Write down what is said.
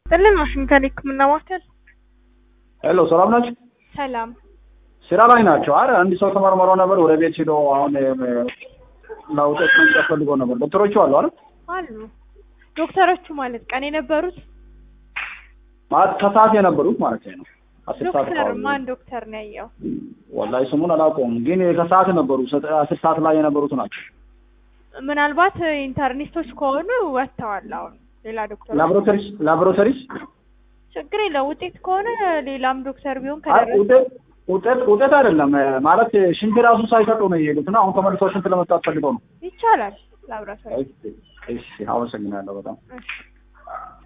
ጥልን ዋሽንግተን የህክምና ማዕከል ሄሎ ሰላም ናችሁ? ሰላም። ስራ ላይ ናቸው። አረ አንድ ሰው ተመርምሮ ነበር ወደ ቤት ሄዶ አሁን ለውጤት መምጣት ፈልጎ ነበር። ዶክተሮቹ አሉ አይደል? አሉ ዶክተሮቹ ማለት ቀን የነበሩት ማለት ከሰዓት የነበሩት ማለት ነው። አስር ሰዓት ዶክተር አካባቢ። ማን ዶክተር ነው ያየው? ወላሂ ስሙን አላውቀውም፣ ግን ከሰዓት ነበሩ። ሰ- አስር ሰዓት ላይ የነበሩት ናቸው። ምናልባት ኢንተርኒስቶች ከሆኑ ወጥተዋል። አሁን ሌላ ዶክተር ላቦራቶሪስ ላቦራቶሪስ ችግር የለው። ውጤት ከሆነ ሌላም ዶክተር ቢሆን አይ ከደረሰ ውጤት ውጤት ውጤት አይደለም ማለት ሽንት ራሱ ሳይሰጡ ነው የሄዱት እና አሁን ተመልሰው ሽንት ለመስጠት ፈልገው ነው። ይቻላል ላብራቶሪ እሺ፣ እሺ፣ አመሰግናለሁ በጣም እሺ